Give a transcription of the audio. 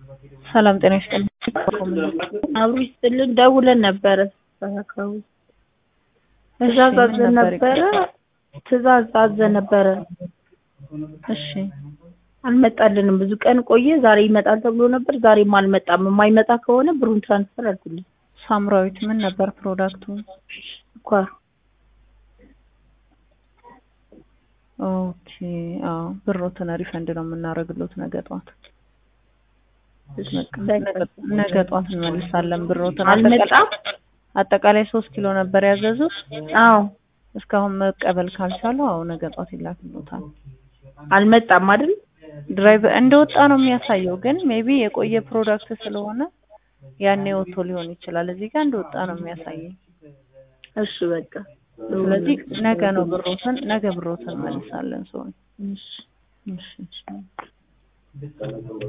ሰላም ጤና ይስጥልኝ። አብሮ ይስጥልን። ደውለን ነበረ አካባቢ ትእዛዝ ምን አዘን ነበር ነበረ ትእዛዝ አዘን ነበረ እሺ አልመጣልንም። ብዙ ቀን ቆየ። ዛሬ ይመጣል ተብሎ ነበር። ዛሬም አልመጣም። የማይመጣ ከሆነ ብሩን ትራንስፈር አድርጉልኝ። ሳምራዊት ምን ነበር ፕሮዳክቱ? ስኳር ኦኬ አዎ ብሮትን ሪፈንድ ነው የምናደርግሎት ነገ ጠዋት ነገ ጠዋት እንመልሳለን ብሮትን አልመጣም። አጠቃላይ ሶስት ኪሎ ነበር ያዘዙት አዎ እስካሁን መቀበል ካልቻሉ አዎ ነገ ጠዋት ይላክሎታል አልመጣም አይደል? ድራይቭ እንደወጣ ነው የሚያሳየው ግን ሜቢ የቆየ ፕሮዳክት ስለሆነ ያኔ ወጥቶ ሊሆን ይችላል እዚህ ጋር እንደወጣ ነው የሚያሳየኝ እሺ በቃ ስለዚህ ነገ ነው ብሮትን ነገ ብሮትን እንመልሳለን ሰው እሺ እሺ